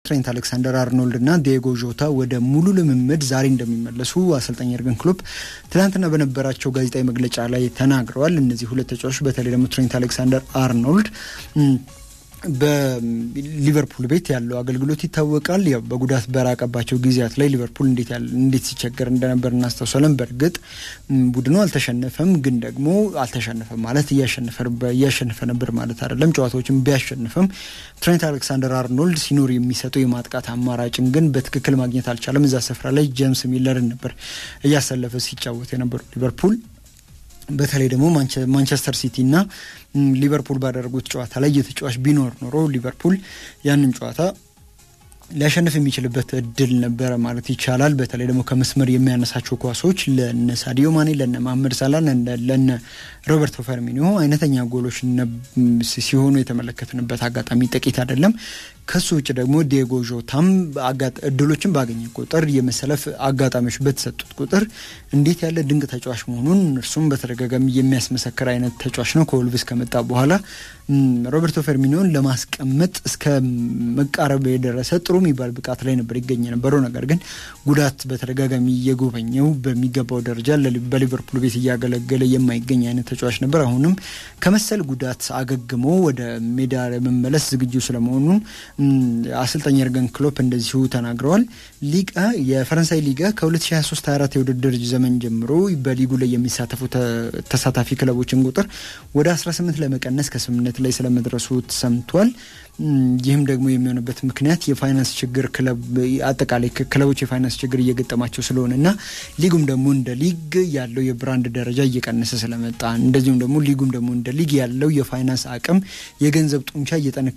ትሬንት አሌክሳንደር አርኖልድ እና ዲየጎ ዦታ ወደ ሙሉ ልምምድ ዛሬ እንደሚመለሱ አሰልጣኝ የርገን ክሎፕ ትናንትና በነበራቸው ጋዜጣዊ መግለጫ ላይ ተናግረዋል። እነዚህ ሁለት ተጫዋቾች በተለይ ደግሞ ትሬንት አሌክሳንደር አርኖልድ በሊቨርፑል ቤት ያለው አገልግሎት ይታወቃል። ያው በጉዳት በራቀባቸው ጊዜያት ላይ ሊቨርፑል እንዴት እንዴት ሲቸገር እንደነበር እናስታውሳለን። በእርግጥ ቡድኑ አልተሸነፈም፣ ግን ደግሞ አልተሸነፈም ማለት እያሸነፈ ነበር ማለት አይደለም። ጨዋታዎችን ቢያሸንፍም ትሬንት አሌክሳንደር አርኖልድ ሲኖር የሚሰጠው የማጥቃት አማራጭን ግን በትክክል ማግኘት አልቻለም። እዛ ስፍራ ላይ ጄምስ ሚለርን ነበር እያሰለፈ ሲጫወት የነበረው ሊቨርፑል በተለይ ደግሞ ማንቸስተር ሲቲ እና ሊቨርፑል ባደረጉት ጨዋታ ላይ የተጫዋች ቢኖር ኖሮ ሊቨርፑል ያንን ጨዋታ ሊያሸንፍ የሚችልበት እድል ነበረ ማለት ይቻላል። በተለይ ደግሞ ከመስመር የሚያነሳቸው ኳሶች ለነ ሳዲዮ ማኔ፣ ለነ መሐመድ ሳላ፣ ለነ ሮበርቶ ፈርሚኒዮ አይነተኛ ጎሎች ሲሆኑ የተመለከትንበት አጋጣሚ ጥቂት አይደለም። ከሱ ውጭ ደግሞ ዲየጎ ዦታም እድሎችን ባገኘ ቁጥር የመሰለፍ አጋጣሚዎች በተሰጡት ቁጥር እንዴት ያለ ድንቅ ተጫዋች መሆኑን እርሱም በተደጋጋሚ የሚያስመሰክር አይነት ተጫዋች ነው። ከወልቭስ ከመጣ በኋላ ሮበርቶ ፈርሚኒዮን ለማስቀመጥ እስከ መቃረብ የደረሰ ጥሩ የሚባል ብቃት ላይ ነበር ይገኝ የነበረው። ነገር ግን ጉዳት በተደጋጋሚ እየጎበኘው በሚገባው ደረጃ በሊቨርፑል ቤት እያገለገለ የማይገኝ አይነት ተጫዋች ነበር። አሁንም ከመሰል ጉዳት አገግሞ ወደ ሜዳ ለመመለስ ዝግጁ ስለመሆኑን አሰልጣኝ የርገን ክሎፕ እንደዚሁ ተናግረዋል። ሊጋ የፈረንሳይ ሊጋ ከ2023/24 የውድድር ዘመን ጀምሮ በሊጉ ላይ የሚሳተፉ ተሳታፊ ክለቦችን ቁጥር ወደ 18 ለመቀነስ ከስምምነት ላይ ስለመድረሱ ተሰምቷል። ይህም ደግሞ የሚሆንበት ምክንያት የፋይናንስ ችግር አጠቃላይ ክለቦች የፋይናንስ ችግር እየገጠማቸው ስለሆነ እና ሊጉም ደግሞ እንደ ሊግ ያለው የብራንድ ደረጃ እየቀነሰ ስለመጣ እንደዚሁም ደግሞ ሊጉም ደግሞ እንደ ሊግ ያለው የፋይናንስ አቅም የገንዘብ ጡንቻ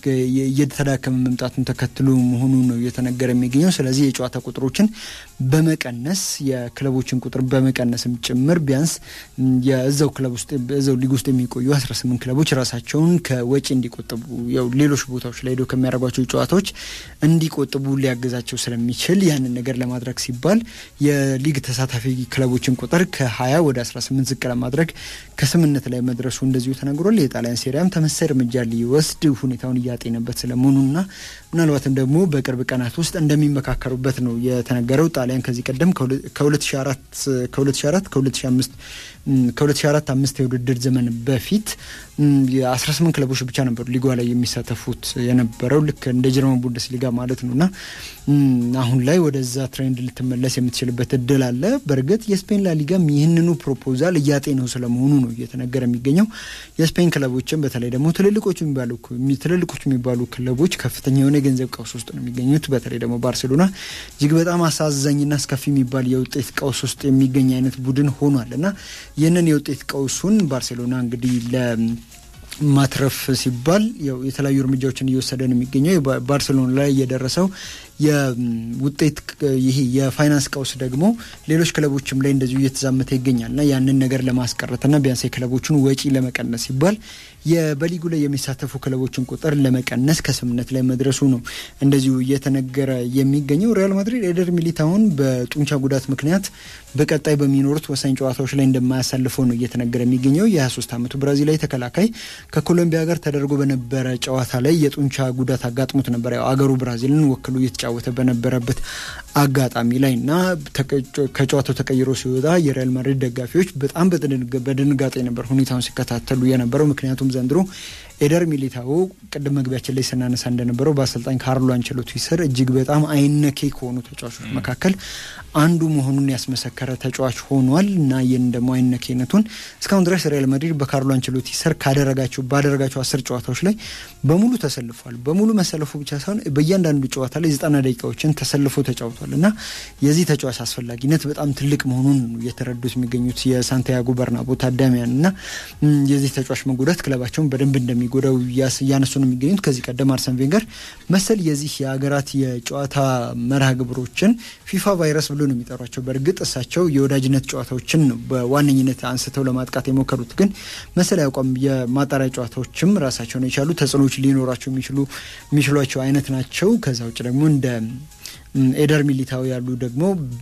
እየተዳከመ መምጣቱን ተከትሎ መሆኑ ነው እየተነገረ የሚገኘው። ስለዚህ የጨዋታ ቁጥሮችን በመቀነስ የክለቦችን ቁጥር በመቀነስም ጭምር ቢያንስ የእዛው ክለብ ውስጥ እዛው ሊግ ውስጥ የሚቆዩ 18 ክለቦች ራሳቸውን ከወጪ እንዲቆጥቡ ያው ሌሎች ቦታዎች ላይ ሄደው ከሚያደርጓቸው ጨዋታዎች እንዲቆጥቡ ሊያግዛቸው ስለሚችል ያንን ነገር ለማድረግ ሲባል የሊግ ተሳታፊ ክለቦችን ቁጥር ከ20 ወደ 18 ዝቅ ለማድረግ ከስምምነት ላይ መድረሱ እንደዚሁ ተነግሯል። የጣሊያን ሴሪያም ተመሳሳይ እርምጃ ሊወስድ ሁኔታውን እያጤነበት ስለመሆኑና ምናልባትም ደግሞ በቅርብ ቀናት ውስጥ እንደሚመካከሩበት ነው የተነገረው። ጣሊያን ከዚህ ቀደም ከ2004 ከ2005 ከ2004 አምስት የውድድር ዘመን በፊት የ18 ክለቦች ብቻ ነበሩ ሊጓ ላይ የሚሳተፉት የነበረው ልክ እንደ ጀርመን ቡንደስ ሊጋ ማለት ነው እና አሁን ላይ ወደዛ ትሬንድ ልትመለስ የምትችልበት እድል አለ። በእርግጥ የስፔን ላሊጋም ይህንኑ ፕሮፖዛል እያጤነው ስለመሆኑ ነው እየተነገረ የሚገኘው። የስፔን ክለቦችም በተለይ ደግሞ ትልልቆቹ የሚባሉ ትልልቆቹ የሚባሉ ክለቦች ከፍተኛ የሆነ የገንዘብ ቀውስ ውስጥ ነው የሚገኙት። በተለይ ደግሞ ባርሴሎና እጅግ በጣም አሳዛኝና አስከፊ የሚባል የውጤት ቀውስ ውስጥ የሚገኝ አይነት ቡድን ሆኗል እና ይህንን የውጤት ቀውሱን ባርሴሎና እንግዲህ ለማትረፍ ሲባል ያው የተለያዩ እርምጃዎችን እየወሰደ ነው የሚገኘው። ባርሴሎና ላይ የደረሰው የውጤት ይሄ የፋይናንስ ቀውስ ደግሞ ሌሎች ክለቦችም ላይ እንደዚሁ እየተዛመተ ይገኛል እና ያንን ነገር ለማስቀረትና ቢያንስ የክለቦቹን ወጪ ለመቀነስ ሲባል በሊጉ ላይ የሚሳተፉ ክለቦችን ቁጥር ለመቀነስ ከስምምነት ላይ መድረሱ ነው እንደዚሁ እየተነገረ የሚገኘው። ሪያል ማድሪድ ኤደር ሚሊታውን በጡንቻ ጉዳት ምክንያት በቀጣይ በሚኖሩት ወሳኝ ጨዋታዎች ላይ እንደማያሳልፈው ነው እየተነገረ የሚገኘው። የ23 ዓመቱ ብራዚላዊ ተከላካይ ከኮሎምቢያ ጋር ተደርጎ በነበረ ጨዋታ ላይ የጡንቻ ጉዳት አጋጥሞት ነበር። ያው አገሩ ብራዚልን ወክሎ እየተጫወተ በነበረበት አጋጣሚ ላይ እና ከጨዋታው ተቀይሮ ሲወጣ የሪያል ማድሪድ ደጋፊዎች በጣም በድንጋጤ ነበር ሁኔታውን ሲከታተሉ የነበረው ምክንያቱም ዘንድሮ ኤደር ሚሊታኦ ቅድም መግቢያችን ላይ ስናነሳ እንደነበረው በአሰልጣኝ ካርሎ አንቸሎቲ ስር እጅግ በጣም አይነኬ ከሆኑ ተጫዋቾች መካከል አንዱ መሆኑን ያስመሰከረ ተጫዋች ሆኗል እና ይህን ደግሞ አይነኬነቱን እስካሁን ድረስ ሪያል ማድሪድ በካርሎ አንቸሎቲ ስር ካደረጋቸው ባደረጋቸው አስር ጨዋታዎች ላይ በሙሉ ተሰልፏል። በሙሉ መሰለፉ ብቻ ሳይሆን በእያንዳንዱ ጨዋታ ላይ ዘጠና ደቂቃዎችን ተሰልፎ ተጫውቷል እና የዚህ ተጫዋች አስፈላጊነት በጣም ትልቅ መሆኑን እየተረዱት የሚገኙት የሳንቲያጎ በርናቦ ታዳሚያን እና የዚህ ተጫዋች መጎዳት ክለባቸውን በደንብ እንደሚ ጎዳው እያነሱ ነው የሚገኙት። ከዚህ ቀደም አርሰን ቬንገር መሰል የዚህ የሀገራት የጨዋታ መርሃ ግብሮችን ፊፋ ቫይረስ ብሎ ነው የሚጠሯቸው። በእርግጥ እሳቸው የወዳጅነት ጨዋታዎችን ነው በዋነኝነት አንስተው ለማጥቃት የሞከሩት። ግን መሰል ያቋም የማጣሪያ ጨዋታዎችም ራሳቸውን የቻሉ ተጽዕኖዎች ሊኖራቸው የሚችሉ የሚችሏቸው አይነት ናቸው። ከዛ ውጭ ደግሞ እንደ እንደ ኤደር ሚሊታዊ ያሉ ደግሞ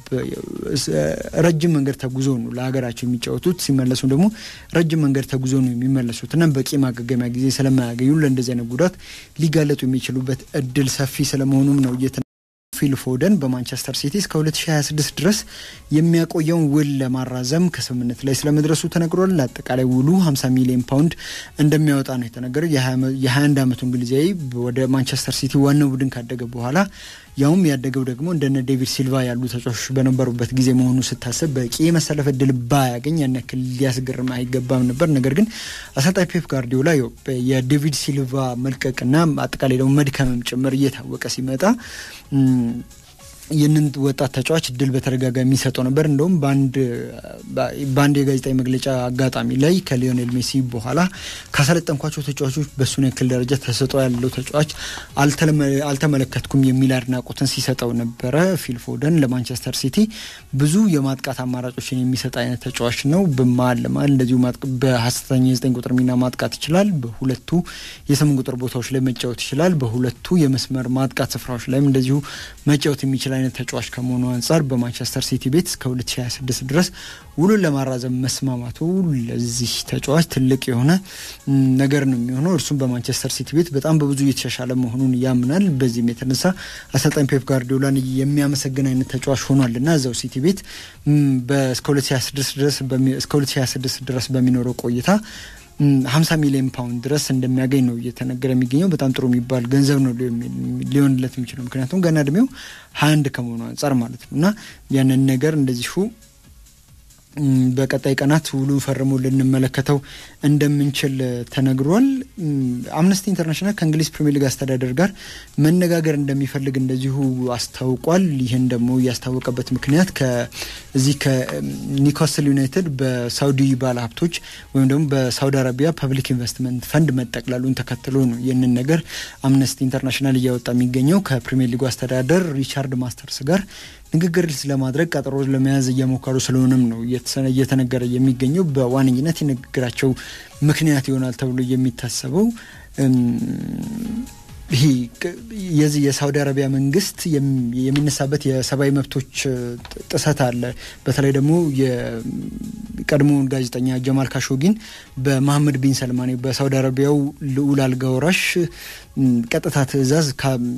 ረጅም መንገድ ተጉዞ ነው ለሀገራቸው የሚጫወቱት። ሲመለሱ ደግሞ ረጅም መንገድ ተጉዞ ነው የሚመለሱት እና በቂ ማገገሚያ ጊዜ ስለማያገኙ ለእንደዚህ አይነት ጉዳት ሊጋለጡ የሚችሉበት እድል ሰፊ ስለመሆኑም ነው እየተ ፊል ፎደን በማንቸስተር ሲቲ እስከ 2026 ድረስ የሚያቆየውን ውል ለማራዘም ከስምምነት ላይ ስለመድረሱ ተነግሯል። ለአጠቃላይ ውሉ 50 ሚሊዮን ፓውንድ እንደሚያወጣ ነው የተነገረው። የ21 ዓመቱ እንግሊዛዊ ወደ ማንቸስተር ሲቲ ዋናው ቡድን ካደገ በኋላ ያውም ያደገው ደግሞ እንደነ ዴቪድ ሲልቫ ያሉ ተጫዋቾች በነበሩበት ጊዜ መሆኑ ስታሰብ በቂ የመሰለፍ እድል ባያገኝ ያን ያክል ሊያስገርም አይገባም ነበር። ነገር ግን አሰልጣኝ ፔፕ ጋርዲዮላ የዴቪድ ሲልቫ መልቀቅና አጠቃላይ ደግሞ መድከምም ጭምር እየታወቀ ሲመጣ ይህንን ወጣት ተጫዋች እድል በተደጋጋሚ የሚሰጠው ነበር። እንደውም በአንድ የጋዜጣዊ መግለጫ አጋጣሚ ላይ ከሊዮኔል ሜሲ በኋላ ካሰለጠንኳቸው ተጫዋቾች በሱን ያክል ደረጃ ተሰጥኦ ያለው ተጫዋች አልተመለከትኩም የሚል አድናቆትን ሲሰጠው ነበረ። ፊል ፎደን ለማንቸስተር ሲቲ ብዙ የማጥቃት አማራጮችን የሚሰጥ አይነት ተጫዋች ነው። በመሀል ለመሀል እንደዚሁ በሀሰተኛ የዘጠኝ ቁጥር ሚና ማጥቃት ይችላል። በሁለቱ የስምንት ቁጥር ቦታዎች ላይ መጫወት ይችላል። በሁለቱ የመስመር ማጥቃት ስፍራዎች ላይም እንደዚሁ መጫወት የሚችል አይነት ተጫዋች ከመሆኑ አንጻር በማንቸስተር ሲቲ ቤት እስከ 2026 ድረስ ውሉን ለማራዘም መስማማቱ ለዚህ ተጫዋች ትልቅ የሆነ ነገር ነው የሚሆነው። እርሱም በማንቸስተር ሲቲ ቤት በጣም በብዙ እየተሻሻለ መሆኑን ያምናል። በዚህም የተነሳ አሰልጣኝ ፔፕ ጋርዲዮላን የሚያመሰግን አይነት ተጫዋች ሆኗል እና እዛው ሲቲ ቤት እስከ 2026 ድረስ በሚኖረው ቆይታ 50 ሚሊዮን ፓውንድ ድረስ እንደሚያገኝ ነው እየተነገረ የሚገኘው። በጣም ጥሩ የሚባል ገንዘብ ነው ሊሆንለት የሚችለው ምክንያቱም ገና እድሜው 21 ከመሆኑ አንጻር ማለት ነው እና ያንን ነገር እንደዚሁ በቀጣይ ቀናት ውሉ ፈርሞ ልንመለከተው እንደምንችል ተነግሯል። አምነስቲ ኢንተርናሽናል ከእንግሊዝ ፕሪሚየር ሊግ አስተዳደር ጋር መነጋገር እንደሚፈልግ እንደዚሁ አስታውቋል። ይህን ደግሞ ያስታወቀበት ምክንያት ከዚህ ከኒውካስል ዩናይትድ በሳውዲ ባለሀብቶች ወይም ደግሞ በሳውዲ አረቢያ ፐብሊክ ኢንቨስትመንት ፈንድ መጠቅላሉን ተከትሎ ነው ይህንን ነገር አምነስቲ ኢንተርናሽናል እያወጣ የሚገኘው ከፕሪሚየር ሊጉ አስተዳደር ሪቻርድ ማስተርስ ጋር ንግግር ለማድረግ ቀጠሮ ለመያዝ እየሞከሩ ስለሆነም ነው እየተነገረ የሚገኘው። በዋነኝነት የንግግራቸው ምክንያት ይሆናል ተብሎ የሚታሰበው ይህ የዚህ የሳውዲ አረቢያ መንግስት የሚነሳበት የሰብአዊ መብቶች ጥሰት አለ። በተለይ ደግሞ የቀድሞውን ጋዜጠኛ ጀማል ካሾጊን በመሐመድ ቢን ሰልማን በሳውዲ አረቢያው ልዑል አልጋ ወራሽ ቀጥታ ትዕዛዝ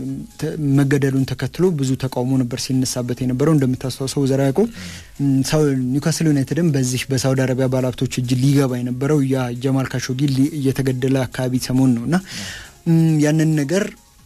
መገደሉን ተከትሎ ብዙ ተቃውሞ ነበር ሲነሳበት የነበረው። እንደምታስታውሰው ዘራ ያዕቆብ ኒውካስል ዩናይትድም በዚህ በሳውዲ አረቢያ ባለሀብቶች እጅ ሊገባ የነበረው ያ ጀማል ካሾጊ እየተገደለ አካባቢ ሰሞን ነው እና ያንን ነገር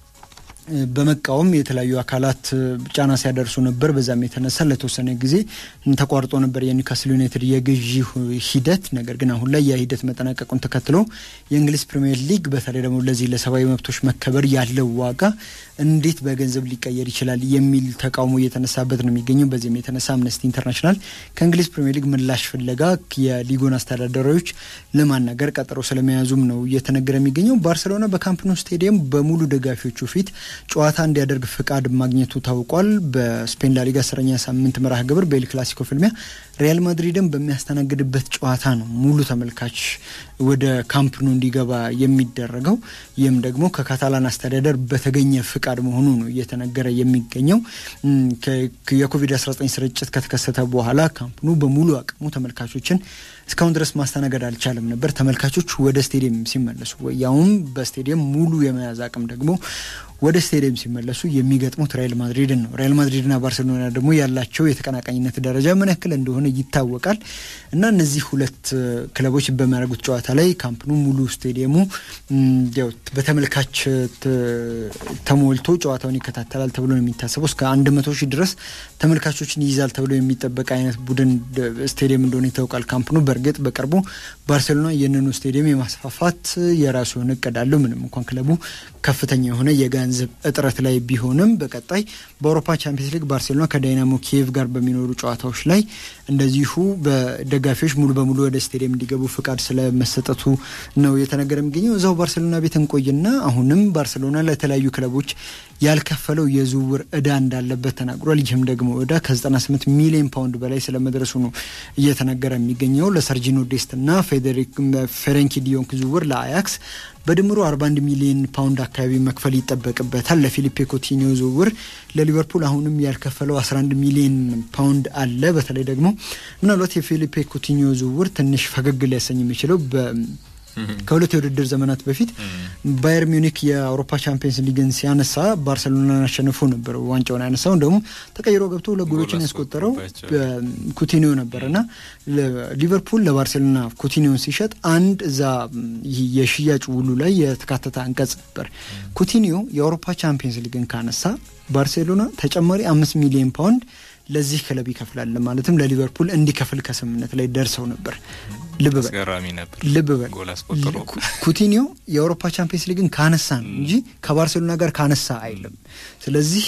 በመቃወም የተለያዩ አካላት ጫና ሲያደርሱ ነበር። በዛም የተነሳ ለተወሰነ ጊዜ ተቋርጦ ነበር የኒውካስል ዩናይትድ የግዢ ሂደት። ነገር ግን አሁን ላይ ያ ሂደት መጠናቀቁን ተከትሎ የእንግሊዝ ፕሪምየር ሊግ በተለይ ደግሞ ለዚህ ለሰብአዊ መብቶች መከበር ያለው ዋጋ እንዴት በገንዘብ ሊቀየር ይችላል የሚል ተቃውሞ እየተነሳበት ነው የሚገኘው። በዚህም የተነሳ አምነስቲ ኢንተርናሽናል ከእንግሊዝ ፕሪምየር ሊግ ምላሽ ፍለጋ የሊጎን አስተዳዳሪዎች ለማናገር ቀጠሮ ስለመያዙም ነው እየተነገረ የሚገኘው። ባርሴሎና በካምፕ ኑ ስቴዲየም በሙሉ ደጋፊዎቹ ፊት ጨዋታ እንዲያደርግ ፍቃድ ማግኘቱ ታውቋል። በስፔን ላሊጋ አስረኛ ሳምንት መርሃ ግብር በኤል ክላሲኮ ፍልሚያ ሪያል ማድሪድን በሚያስተናግድበት ጨዋታ ነው ሙሉ ተመልካች ወደ ካምፕ ኑ እንዲገባ የሚደረገው። ይህም ደግሞ ከካታላን አስተዳደር በተገኘ ፍቃድ መሆኑ ነው እየተነገረ የሚገኘው። የኮቪድ-19 ስርጭት ከተከሰተ በኋላ ካምፕ ኑ በሙሉ አቅሙ ተመልካቾችን እስካሁን ድረስ ማስተናገድ አልቻለም ነበር። ተመልካቾች ወደ ስቴዲየም ሲመለሱ ያውም በስቴዲየም ሙሉ የመያዝ አቅም ደግሞ ወደ ስቴዲየም ሲመለሱ የሚገጥሙት ሪያል ማድሪድን ነው። ሪያል ማድሪድና ባርሴሎና ደግሞ ያላቸው የተቀናቃኝነት ደረጃ ምን ያክል እንደሆነ ይታወቃል እና እነዚህ ሁለት ክለቦች በሚያደርጉት ጨዋታ ላይ ካምፕኑ ሙሉ ስቴዲየሙ በተመልካች ተሞልቶ ጨዋታውን ይከታተላል ተብሎ ነው የሚታሰበው። እስከ አንድ መቶ ሺህ ድረስ ተመልካቾችን ይይዛል ተብሎ የሚጠበቅ አይነት ቡድን ስቴዲየም እንደሆነ ይታወቃል ካምፕኑ። በእርግጥ በቅርቡ ባርሴሎና ይህንኑ ስቴዲየም የማስፋፋት የራሱ የሆነ እቅድ አለው። ምንም እንኳን ክለቡ ከፍተኛ የሆነ የገንዘብ እጥረት ላይ ቢሆንም በቀጣይ በአውሮፓ ቻምፒየንስ ሊግ ባርሴሎና ከዳይናሞ ኪየቭ ጋር በሚኖሩ ጨዋታዎች ላይ እንደዚሁ በደጋፊዎች ሙሉ በሙሉ ወደ ስቴዲየም እንዲገቡ ፍቃድ ስለመሰጠቱ ነው የተነገረ የሚገኘው። እዛው ባርሴሎና ቤት እንቆይና አሁንም ባርሴሎና ለተለያዩ ክለቦች ያልከፈለው የዝውውር እዳ እንዳለበት ተናግሯል። ይህም ደግሞ እዳ ከ98 ሚሊዮን ፓውንድ በላይ ስለመድረሱ ነው እየተነገረ የሚገኘው። ለሰርጂኖ ዴስት እና ፌሬንኪ ዲዮንክ ዝውውር ለአያክስ በድምሩ 41 ሚሊዮን ፓውንድ አካባቢ መክፈል ይጠበቅበታል። ለፊሊፔ ኮቲኒዮ ዝውውር ለሊቨርፑል አሁንም ያልከፈለው 11 ሚሊዮን ፓውንድ አለ። በተለይ ደግሞ ምናልባት የፊሊፔ ኮቲኒዮ ዝውውር ትንሽ ፈገግ ሊያሰኝ የሚችለው ከሁለት የውድድር ዘመናት በፊት ባየር ሚዩኒክ የአውሮፓ ቻምፒየንስ ሊግን ሲያነሳ ባርሰሎናን አሸንፎ ነበር ዋንጫውን ያነሳው። ደግሞ ተቀይሮ ገብቶ ሁለት ጎሎችን ያስቆጠረው ኩቲኒዮ ነበር እና ሊቨርፑል ለባርሴሎና ኩቲኒዮን ሲሸጥ አንድ እዛ የሽያጭ ውሉ ላይ የተካተተ አንቀጽ ነበር። ኩቲኒዮ የአውሮፓ ቻምፒየንስ ሊግን ካነሳ ባርሴሎና ተጨማሪ አምስት ሚሊዮን ፓውንድ ለዚህ ክለብ ይከፍላል ማለትም ለሊቨርፑል እንዲከፍል ከስምምነት ላይ ደርሰው ነበር። ልብ ልብ በል ኩቲኒዮ የአውሮፓ ቻምፒየንስ ሊግን ካነሳ ነው እንጂ ከባርሴሎና ጋር ካነሳ አይልም። ስለዚህ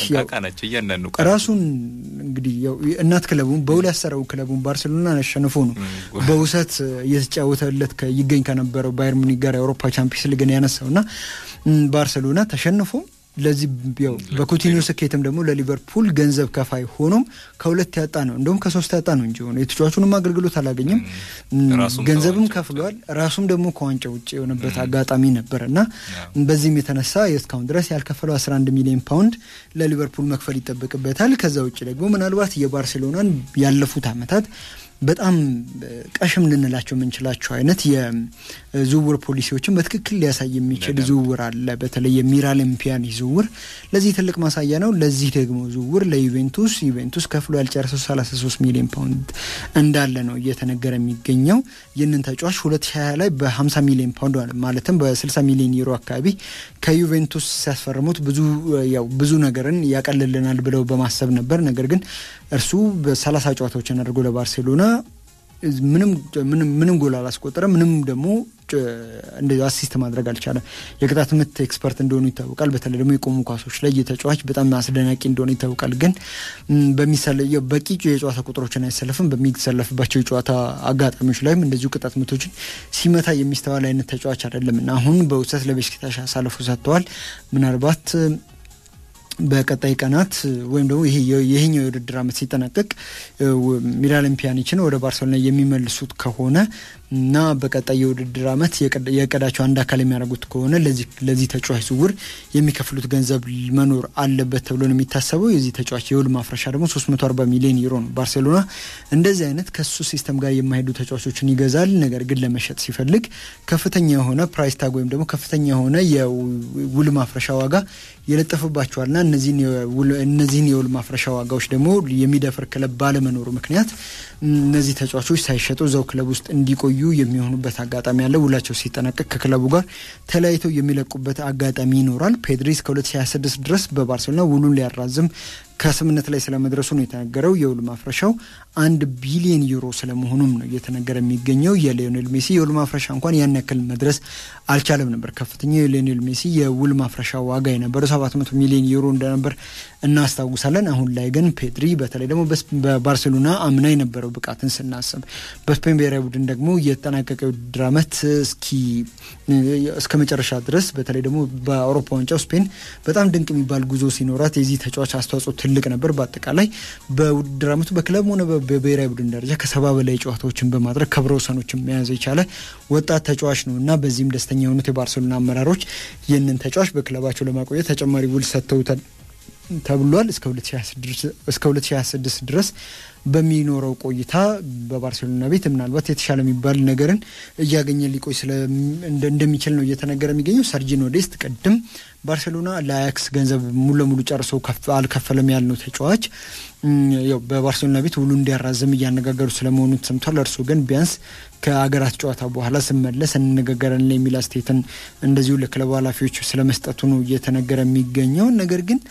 ራሱን እንግዲህ እናት ክለቡን በውል ያሰረው ክለቡን ባርሴሎና አሸንፎ ነው በውሰት እየተጫወተለት ይገኝ ከነበረው ባየር ሙኒክ ጋር የአውሮፓ ቻምፒየንስ ሊግን ያነሳው እና ባርሴሎና ተሸንፎ ለዚህ ያው በኩቲኒዮ ስኬትም ደግሞ ለሊቨርፑል ገንዘብ ከፋይ ሆኖም ከሁለት ያጣ ነው እንደውም ከሶስት ያጣ ነው እንጂ ሆነ የተጫዋቹንም አገልግሎት አላገኘም፣ ገንዘብም ከፍሏል። ራሱም ደግሞ ከዋንጫ ውጭ የሆነበት አጋጣሚ ነበር እና በዚህም የተነሳ እስካሁን ድረስ ያልከፈለው 11 ሚሊዮን ፓውንድ ለሊቨርፑል መክፈል ይጠበቅበታል። ከዛ ውጭ ደግሞ ምናልባት የባርሴሎናን ያለፉት ዓመታት በጣም ቀሽም ልንላቸው የምንችላቸው አይነት የዝውውር ፖሊሲዎችን በትክክል ሊያሳይ የሚችል ዝውውር አለ። በተለይ የሚራሊም ፒያኒ ዝውውር ለዚህ ትልቅ ማሳያ ነው። ለዚህ ደግሞ ዝውውር ለዩቬንቱስ ዩቬንቱስ ከፍሎ ያልጨረሰው 33 ሚሊዮን ፓውንድ እንዳለ ነው እየተነገረ የሚገኘው። ይህንን ተጫዋች 2020 ላይ በ50 ሚሊዮን ፓውንድ ማለትም በ60 ሚሊዮን ዩሮ አካባቢ ከዩቬንቱስ ሲያስፈርሙት ብዙ ያው ብዙ ነገርን ያቀልልናል ብለው በማሰብ ነበር። ነገር ግን እርሱ በሰላሳ ጨዋታዎችን አድርጎ ለባርሴሎና ምንም ምንም ጎል አላስቆጠረ። ምንም ደግሞ እንደ አሲስት ማድረግ አልቻለም። የቅጣት ምት ኤክስፐርት እንደሆኑ ይታወቃል። በተለይ ደግሞ የቆሙ ኳሶች ላይ የተጫዋች በጣም አስደናቂ እንደሆነ ይታወቃል። ግን በቂ የጨዋታ ቁጥሮችን አይሰለፍም። በሚሰለፍባቸው የጨዋታ አጋጣሚዎች ላይም እንደዚሁ ቅጣት ምቶችን ሲመታ የሚስተዋል አይነት ተጫዋች አይደለም እና አሁን በውሰት ለቤሽክታሽ አሳልፎ ሰጥተዋል። ምናልባት በቀጣይ ቀናት ወይም ደግሞ ይሄኛው የውድድር ዓመት ሲጠናቀቅ ሚራሊም ፒያኒችን ወደ ባርሴሎና የሚመልሱት ከሆነ እና በቀጣይ የውድድር ዓመት የእቅዳቸው አንድ አካል የሚያደርጉት ከሆነ ለዚህ ተጫዋች ዝውውር የሚከፍሉት ገንዘብ መኖር አለበት ተብሎ ነው የሚታሰበው። የዚህ ተጫዋች የውል ማፍረሻ ደግሞ 340 ሚሊዮን ዩሮ ነው። ባርሴሎና እንደዚህ አይነት ከሱ ሲስተም ጋር የማይሄዱ ተጫዋቾችን ይገዛል። ነገር ግን ለመሸጥ ሲፈልግ ከፍተኛ የሆነ ፕራይስ ታግ ወይም ደግሞ ከፍተኛ የሆነ የውል ማፍረሻ ዋጋ የለጠፍባቸዋልና እነዚህን የውል ማፍረሻ ዋጋዎች ደግሞ የሚደፍር ክለብ ባለመኖሩ ምክንያት እነዚህ ተጫዋቾች ሳይሸጡ እዛው ክለብ ውስጥ እንዲቆዩ የሚሆኑበት አጋጣሚ አለ። ውላቸው ሲጠናቀቅ ከክለቡ ጋር ተለያይተው የሚለቁበት አጋጣሚ ይኖራል። ፔድሪ እስከ 2026 ድረስ በባርሴሎና ውሉን ሊያራዝም ከስምነት ላይ ስለመድረሱ ነው የተነገረው። የውል ማፍረሻው አንድ ቢሊዮን ዩሮ ስለመሆኑም ነው እየተነገረ የሚገኘው። የሊዮኔል ሜሲ የውል ማፍረሻ እንኳን ያን ያክል መድረስ አልቻለም ነበር። ከፍተኛው የሊዮኔል ሜሲ የውል ማፍረሻ ዋጋ የነበረው 700 ሚሊዮን ዩሮ እንደነበር እናስታውሳለን። አሁን ላይ ግን ፔድሪ በተለይ ደግሞ በባርሴሎና አምና የነበረው ብቃትን ስናስብ በስፔን ብሔራዊ ቡድን ደግሞ የተጠናቀቀ ውድድር ዓመት እስኪ እስከ መጨረሻ ድረስ በተለይ ደግሞ በአውሮፓ ዋንጫው ስፔን በጣም ድንቅ የሚባል ጉዞ ሲኖራት የዚህ ተጫዋች አስተዋጽኦ ትልቅ ነበር። በአጠቃላይ በውድድር ዓመቱ በክለብ ሆነ በብሔራዊ ቡድን ደረጃ ከሰባ በላይ ጨዋታዎችን በማድረግ ክብረ ወሰኖችን መያዝ የቻለ ወጣት ተጫዋች ነው እና በዚህም ደስተኛ የሆኑት የባርሴሎና አመራሮች ይህንን ተጫዋች በክለባቸው ለማቆየት ተጨማሪ ውል ሰጥተውታል ተብሏል። እስከ 2026 ድረስ በሚኖረው ቆይታ በባርሴሎና ቤት ምናልባት የተሻለ የሚባል ነገርን እያገኘ ሊቆይ እንደሚችል ነው እየተነገረ የሚገኘው። ሰርጂኖ ዴስት ቅድም ባርሴሎና ለአያክስ ገንዘብ ሙሉ ለሙሉ ጨርሶ አልከፈለም ያልነው ተጫዋች ያው በባርሴሎና ቤት ውሉ እንዲያራዝም እያነጋገሩ ስለመሆኑ ተሰምቷል። እርሱ ግን ቢያንስ ከአገራት ጨዋታ በኋላ ስመለስ እንነጋገራለን የሚል አስተያየትን እንደዚሁ ለክለቡ ኃላፊዎች ስለመስጠቱ ነው እየተነገረ የሚገኘው። ነገር ግን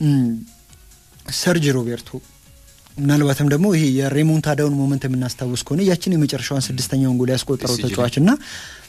ሰርጅ ሮቤርቶ ምናልባትም ደግሞ ይሄ የሬሞንታዳውን ሞመንት የምናስታውስ ከሆነ ያችን የመጨረሻዋን ስድስተኛውን ጎል ያስቆጠረው ተጫዋች እና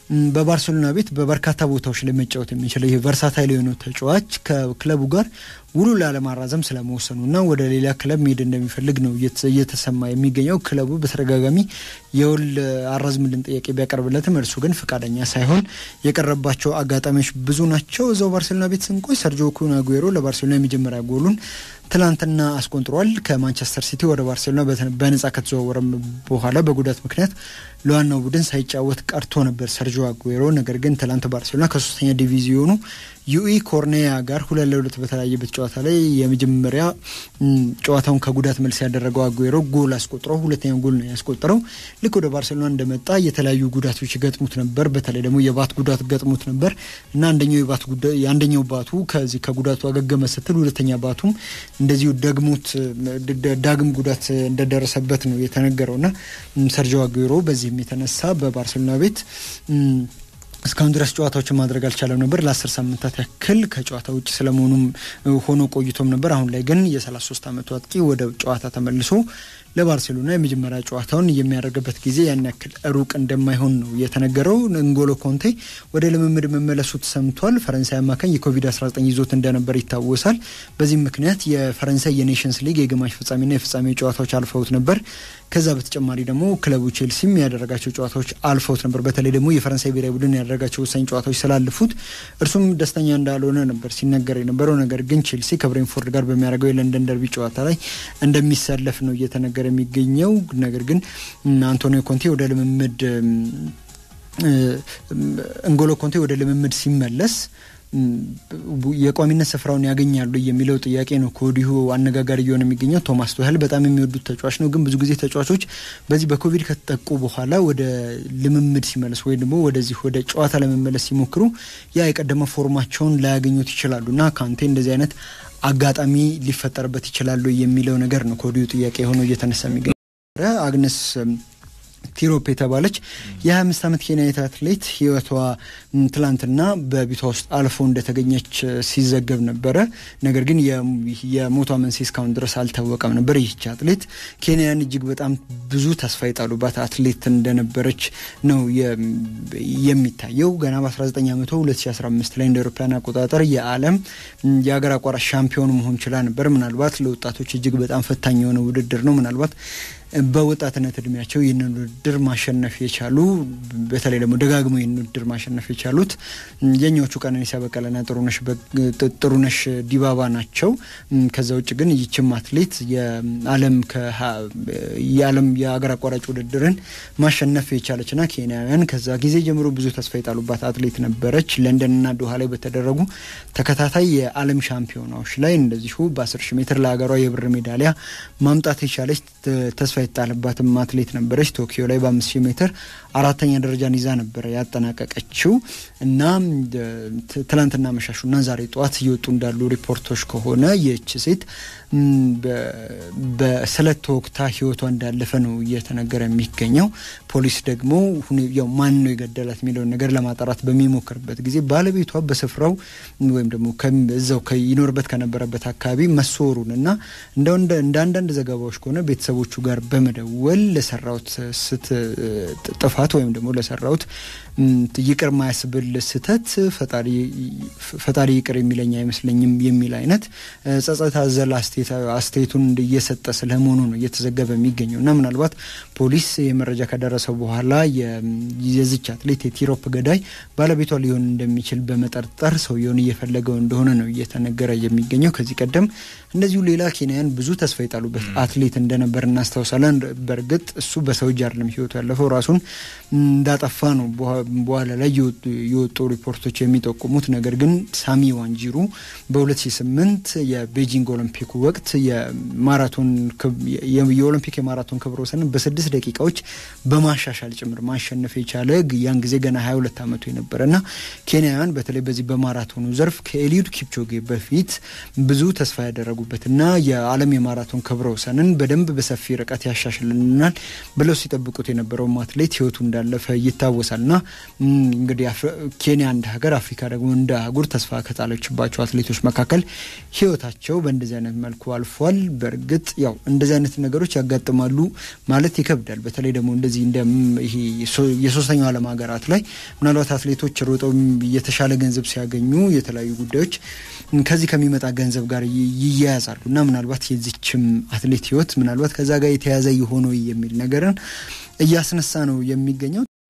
በባርሴሎና ቤት በበርካታ ቦታዎች ላይ መጫወት የሚችለው ይሄ ቨርሳታይል የሆነው ተጫዋች ከክለቡ ጋር ውሉ ላለማራዘም ስለመወሰኑና ወደ ሌላ ክለብ መሄድ እንደሚፈልግ ነው እየተሰማ የሚገኘው። ክለቡ በተደጋጋሚ የውል አራዝምልን ጥያቄ ቢያቀርብለትም እርሱ ግን ፈቃደኛ ሳይሆን የቀረባቸው አጋጣሚዎች ብዙ ናቸው። እዛው ባርሴሎና ቤት ስንቆይ ሰርጂዮ ኩን አጉዌሮ ለባርሴሎና የመጀመሪያ ጎሉን ትላንትና አስቆንጥሯል። ከማንቸስተር ሲቲ ወደ ባርሴሎና በነጻ ከተዘዋወረ በኋላ በጉዳት ምክንያት ለዋናው ቡድን ሳይጫወት ቀርቶ ነበር ሰርጂዮ አጉዌሮ። ነገር ግን ትላንት ባርሴሎና ከሶስተኛ ዲቪዚዮኑ ዩኢ ኮርኔያ ጋር ሁለት ለሁለት በተለያየበት ጨዋታ ላይ የመጀመሪያ ጨዋታውን ከጉዳት መልስ ያደረገው አጉዌሮ ጎል አስቆጥሮ ሁለተኛው ጎል ነው ያስቆጠረው። ልክ ወደ ባርሴሎና እንደመጣ የተለያዩ ጉዳቶች ገጥሙት ነበር። በተለይ ደግሞ የባት ጉዳት ገጥሙት ነበር እና አንደኛው የባት የአንደኛው ባቱ ከዚህ ከጉዳቱ አገገመ ስትል ሁለተኛ ባቱም እንደዚሁ ደግሞት ዳግም ጉዳት እንደደረሰበት ነው የተነገረው እና ሰርጂዮ አጉዌሮ በዚህም የተነሳ በባርሴሎና ቤት እስካሁን ድረስ ጨዋታዎችን ማድረግ አልቻለም ነበር። ለአስር ሳምንታት ያክል ከጨዋታ ውጭ ስለመሆኑም ሆኖ ቆይቶም ነበር። አሁን ላይ ግን የ33 ዓመቱ አጥቂ ወደ ጨዋታ ተመልሶ ለባርሴሎና የመጀመሪያ ጨዋታውን የሚያደርግበት ጊዜ ያን ያክል ሩቅ እንደማይሆን ነው የተነገረው። እንጎሎ ኮንቴ ወደ ልምምድ መመለሱ ተሰምቷል። ፈረንሳይ አማካኝ የኮቪድ-19 ይዞት እንደነበር ይታወሳል። በዚህም ምክንያት የፈረንሳይ የኔሽንስ ሊግ የግማሽ ፍጻሜና የፍጻሜ ጨዋታዎች አልፈውት ነበር። ከዛ በተጨማሪ ደግሞ ክለቡ ቼልሲም ያደረጋቸው ጨዋታዎች አልፈውት ነበር። በተለይ ደግሞ የፈረንሳይ ብሔራዊ ቡድን ያደረጋቸው ወሳኝ ጨዋታዎች ስላልፉት እርሱም ደስተኛ እንዳልሆነ ነበር ሲነገር የነበረው። ነገር ግን ቼልሲ ከብሬንፎርድ ጋር በሚያደርገው የለንደን ደርቢ ጨዋታ ላይ እንደሚሰለፍ ነው እየተነገረ የሚገኘው። ነገር ግን አንቶኒዮ ኮንቴ ወደ ልምምድ እንጎሎ ኮንቴ ወደ ልምምድ ሲመለስ የቋሚነት ስፍራውን ያገኛሉ የሚለው ጥያቄ ነው ከወዲሁ አነጋጋሪ እየሆነ የሚገኘው። ቶማስ ቱሄል በጣም የሚወዱት ተጫዋች ነው። ግን ብዙ ጊዜ ተጫዋቾች በዚህ በኮቪድ ከተጠቁ በኋላ ወደ ልምምድ ሲመለሱ ወይም ደግሞ ወደዚህ ወደ ጨዋታ ለመመለስ ሲሞክሩ ያ የቀደመ ፎርማቸውን ላያገኙት ይችላሉ እና ካንቴ እንደዚህ አይነት አጋጣሚ ሊፈጠርበት ይችላሉ የሚለው ነገር ነው ከወዲሁ ጥያቄ ሆኖ እየተነሳ የሚገኘው አግነስ ቲሮፕ የተባለች የ25 ዓመት ኬንያዊት አትሌት ህይወቷ ትላንትና በቤቷ ውስጥ አልፎ እንደተገኘች ሲዘገብ ነበረ። ነገር ግን የሞቷ መንስኤ እስካሁን ድረስ አልታወቀም ነበር። ይህች አትሌት ኬንያን እጅግ በጣም ብዙ ተስፋ የጣሉባት አትሌት እንደነበረች ነው የሚታየው። ገና በ19 ዓመቷ 2015 ላይ እንደ አውሮፓውያን አቆጣጠር የዓለም የሀገር አቋራጭ ሻምፒዮን መሆን ችላ ነበር። ምናልባት ለወጣቶች እጅግ በጣም ፈታኝ የሆነ ውድድር ነው። ምናልባት በወጣትነት እድሜያቸው ይህንን ውድድር ማሸነፍ የቻሉ በተለይ ደግሞ ደጋግሞ ይህን ውድድር ማሸነፍ የቻሉት የኛዎቹ ቀነኒሳ በቀለና ጥሩነሽ ዲባባ ናቸው። ከዛ ውጭ ግን ይችም አትሌት የዓለም የዓለም የአገር አቋራጭ ውድድርን ማሸነፍ የቻለችና ኬንያውያን ከዛ ጊዜ ጀምሮ ብዙ ተስፋ የጣሉባት አትሌት ነበረች። ለንደንና ዶሃ ላይ በተደረጉ ተከታታይ የዓለም ሻምፒዮናዎች ላይ እንደዚሁ በ10 ሺህ ሜትር ለሀገሯ የብር ሜዳሊያ ማምጣት የቻለች ተስፋ የተጣለባትም አትሌት ነበረች። ቶኪዮ ላይ በአምስት ሺህ ሜትር አራተኛ ደረጃን ይዛ ነበረ ያጠናቀቀችው እና ትላንትና መሻሹና ዛሬ ጠዋት እየወጡ እንዳሉ ሪፖርቶች ከሆነ ይህች ሴት በስለት ተወግታ ሕይወቷ እንዳለፈ ነው እየተነገረ የሚገኘው። ፖሊስ ደግሞ ያው ማን ነው የገደላት የሚለውን ነገር ለማጣራት በሚሞክርበት ጊዜ ባለቤቷ በስፍራው ወይም ደግሞ እዛው ይኖርበት ከነበረበት አካባቢ መሰወሩን እና እንደ አንዳንድ ዘገባዎች ከሆነ ቤተሰቦቹ ጋር በመደወል ለሰራውት ስት ጥፋት ወይም ደግሞ ለሰራውት ይቅር ማያስብል ስህተት ፈጣሪ ይቅር የሚለኝ አይመስለኝም የሚል አይነት ጸጸት አዘል አስተያየቱን እየሰጠ ስለመሆኑ ነው እየተዘገበ የሚገኘው እና ምናልባት ፖሊስ የመረጃ ከደረሰው በኋላ የዚች አትሌት የቲሮፕ ገዳይ ባለቤቷ ሊሆን እንደሚችል በመጠርጠር ሰውየውን እየፈለገው እንደሆነ ነው እየተነገረ የሚገኘው። ከዚህ ቀደም እንደዚሁ ሌላ ኬንያን ብዙ ተስፋ የጣሉበት አትሌት እንደነበር እናስታውሳለን። በእርግጥ እሱ በሰው እጅ አይደለም ህይወቱ ያለፈው ራሱን እንዳጠፋ ነው በኋላ ላይ የወጡ ሪፖርቶች የሚጠቁሙት። ነገር ግን ሳሚ ዋንጂሩ በ2008 የቤጂንግ ኦሎምፒክ ወቅት የማራቶን የኦሎምፒክ የማራቶን ክብረ ወሰንን በስድስት ደቂቃዎች በማሻሻል ጭምር ማሸነፍ የቻለ ያን ጊዜ ገና 22 ዓመቱ የነበረ እና ኬንያውያን በተለይ በዚህ በማራቶኑ ዘርፍ ከኤሊዩድ ኪፕቾጌ በፊት ብዙ ተስፋ ያደረጉ ያደረጉበትና የዓለም የማራቶን ክብረ ወሰንን በደንብ በሰፊ ርቀት ያሻሽልናል ብለው ሲጠብቁት የነበረውም አትሌት ህይወቱ እንዳለፈ ይታወሳልና እንግዲህ ኬንያ እንደ ሀገር፣ አፍሪካ ደግሞ እንደ አህጉር ተስፋ ከጣለችባቸው አትሌቶች መካከል ህይወታቸው በእንደዚህ አይነት መልኩ አልፏል። በእርግጥ ያው እንደዚህ አይነት ነገሮች ያጋጥማሉ ማለት ይከብዳል። በተለይ ደግሞ እንደዚህ እንደ ይሄ የሶስተኛው ዓለም ሀገራት ላይ ምናልባት አትሌቶች ሮጠው የተሻለ ገንዘብ ሲያገኙ የተለያዩ ጉዳዮች ከዚህ ከሚመጣ ገንዘብ ጋር ይያያዛሉ እና ምናልባት የዚችም አትሌት ህይወት ምናልባት ከዛ ጋር የተያዘ የሆነ የሚል ነገርን እያስነሳ ነው የሚገኘው።